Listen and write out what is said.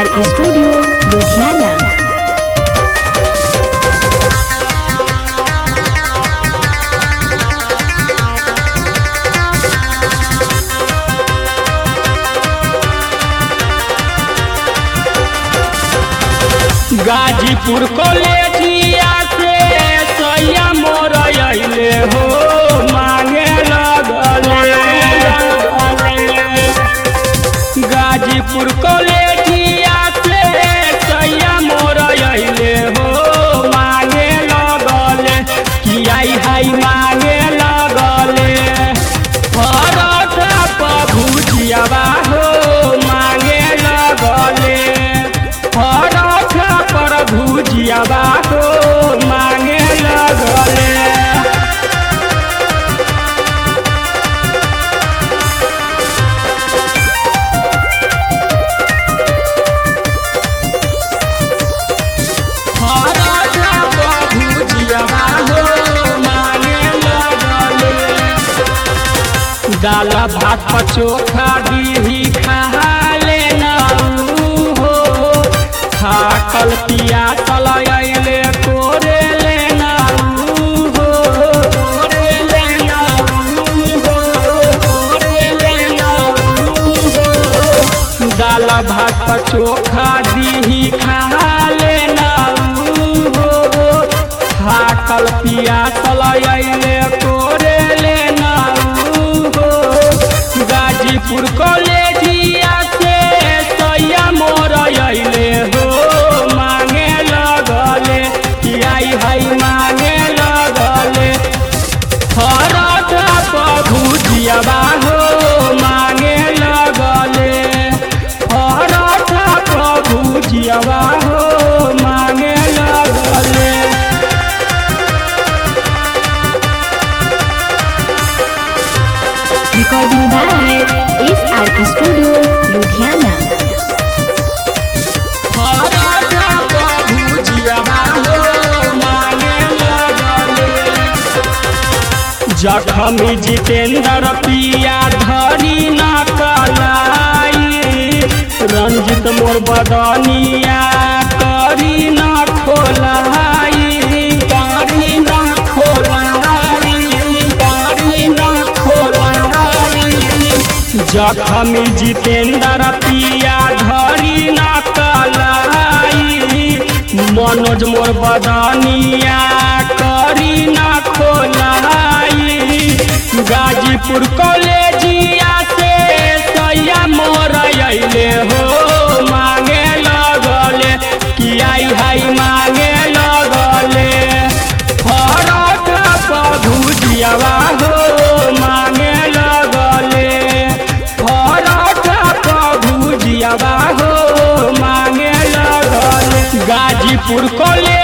SR Studio, Ludhiana. Ghazipur कॉलेजिया से सैया मोर अइले हो मांगे लगले गाजीपुर कॉलेजिया से सैया मोर अइले हो मांगे लगले कि आई हाई मांगे लगले परोठा पर भुजियावा हो मांगे लगले परोठा पर भुजियावा हो मांगे लगले परोठा पर भुजियावा हो मांगे लगले दाल भात पर चोखा दीही खा लेना हो थाकल पिया तल अइले कोरे लेना हो कोरे लेना हो कोरे लेना हो दाल भात पर चोखा दीही खा लेना हो थाकल पिया तल अइले कोरे लेना हो गाजीपुर कॉलेजिया से सैया मोर अइले हो मांगे लगले कि आई हाई मांगे लगले परोठा पर भुजियावा हो मांगे लगले परोठा पर भुजियावा हो मांगे लगले Recording by SR Studio, Ludhiana. Paratha पर भुजियावा हो मांगे लगले जखमी जितेंद्र पिया धरी न कलाई रंजित मोर बदनिया करी न खोलाई करी न खोलाई करी न खोलाई जखमी जितेंद्र पिया धरी न कलाई मनोज मोर बदनिया करी न खोलाई गाजीपुर कॉलेजिया से सैया मोर अइले हो मांगे लगले कि आई हाई मांगे लगले परोठा पर भुजियावा हो मांगे लगले परोठा पर भुजियावा हो मांगे लगले गाजीपुर कॉलेज